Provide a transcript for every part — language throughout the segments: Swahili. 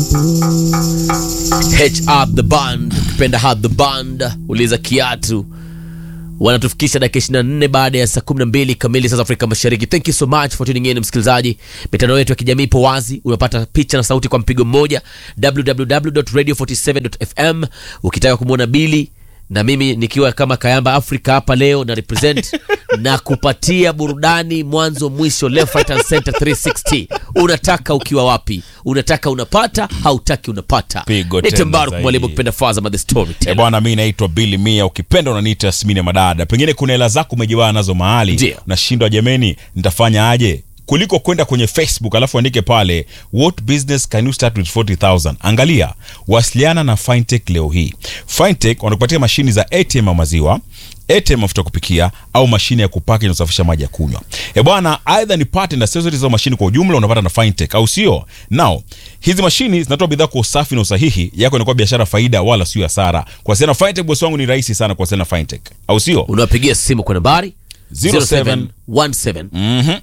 H up the band, ukipenda have the band, uliza kiatu wanatufikisha dakika 24 baada ya saa 12 kamili saa za Afrika Mashariki. Thank you so much for tuning in msikilizaji. Mitandao yetu ya kijamii ipo wazi, unapata picha na sauti kwa mpigo mmoja, www.radio47.fm. Ukitaka kumwona Bili na mimi nikiwa kama Kayamba Africa hapa leo na represent na kupatia burudani mwanzo mwisho, left right and center 360. Unataka ukiwa wapi? Unataka unapata, hautaki unapata. Pigo Nite tena Mbaruk zaidi. mwalimu kupenda Faza the Eh, storyteller. bwana mi naitwa Billy Mia, ukipenda unaniita Yasmini ya Madada. Pengine kuna hela zako umejiwaa nazo mahali, Ndio. nashindwa jameni, nitafanya aje? Kuliko kwenda kwenye Facebook alafu andike pale what business can you start with 40000 angalia, wasiliana na Fintech leo hii. Fintech wanakupatia mashini za ATM ya maziwa ATM mafuta ya kupikia au mashine ya kupaki na kusafisha maji ya kunywa. E bwana, aidha ni part and accessories au mashine kwa ujumla unapata na Fintech, au sio? Now, hizi mashini zinatoa bidhaa kwa usafi na usahihi, yako inakuwa biashara faida wala sio hasara. Kuwasiliana na Fintech bosi wangu ni rahisi sana kuwasiliana na Fintech, au sio? Unawapigia simu kwa nambari 07 0717 Mhm.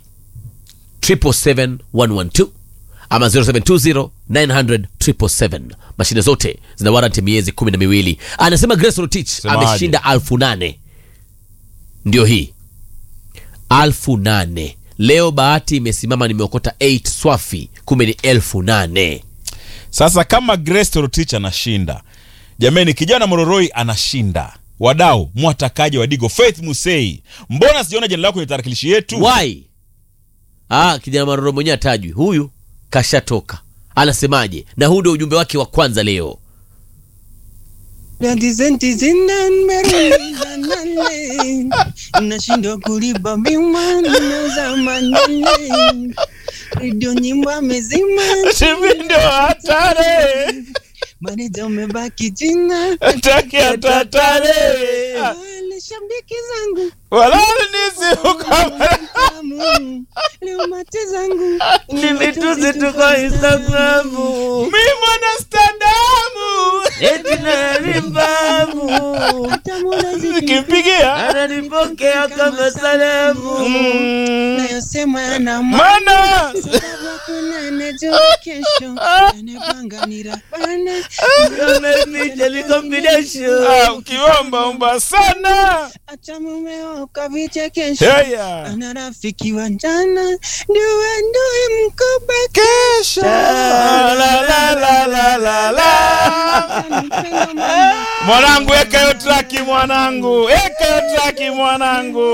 777 ama 0720 900 777. Mashine zote zina warranty miezi kumi na miwili. Anasema Grace Rotich Semaje? ameshinda alfu nane ndio hii alfu nane leo. Bahati imesimama, nimeokota 8 swafi, kumbe ni elfu nane. Sasa kama Grace Torotich anashinda, jameni, kijana Mororoi anashinda, wadau mwatakaje? Wadigo Faith Musei, mbona sijaona jina lako kwenye tarakilishi yetu? Why? Ah, kijana Maroro mwenyewe atajwi, huyu kashatoka. Anasemaje? Na huu ndio ujumbe wake wa kwanza leo. Senti zina nimerudi nane, nashindwa kulipa bima nauza manane, redio nyimbo amezima, Hivi ndio hatari. maneja umebaki jina, Hataki hatatari. wale shabiki zangu Wala nisi ukama. tamu, leo mate zangu Ni mitusi tu kwa Instagramu. Mimi mwana standamu. Eti nalimbamu. tamu nazidi Nikimpigia. Ananipokea kama salamu. nayosema na Mana. sababu kuna najua kesho anapanga nirabana Ameficha ni combination. Ah, ukiomba omba sana. acha mumeo kavichekesho Heya. ana rafiki wa jana ndiwe ndui mkoba Kesho. La la la la la la. Mwanangu, eka hiyo traki mwanangu, eka hiyo traki mwanangu,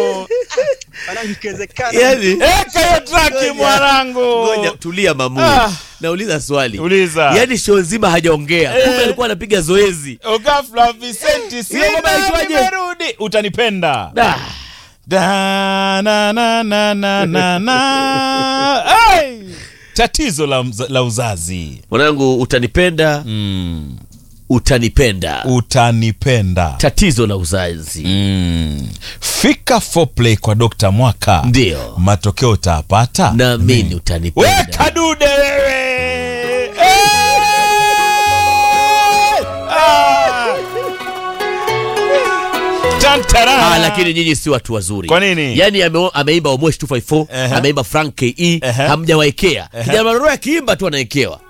Yaani, eka hiyo traki mwanangu. ngoja tulia mamu. Ah. Nauliza swali. Uliza. Yaani show nzima hajaongea. Kumbe Eh. alikuwa anapiga zoezi. Ghafla Vicenti, sina Hiyo ngoma inaitwaje? nimerudi, utanipenda. Da. Da, na, na, na, na, na, na. Ai! Tatizo la, mza- la uzazi Mwanangu utanipenda, mm. utanipenda. Utanipenda Tatizo la uzazi. mm. Fika foreplay kwa Dr. Mwaka, Ndio. matokeo utapata. Naamini utanipenda. Weka dude wewe! Eh! Ah! Tantara! Ah, lakini nyinyi si watu wazuri. Kwa nini? Yaani ame, ameimba Omosh 254, Ehe. ameimba Frank KE, Ehe. hamjawaekea. Kijana Maroro akiimba tu anaekewa.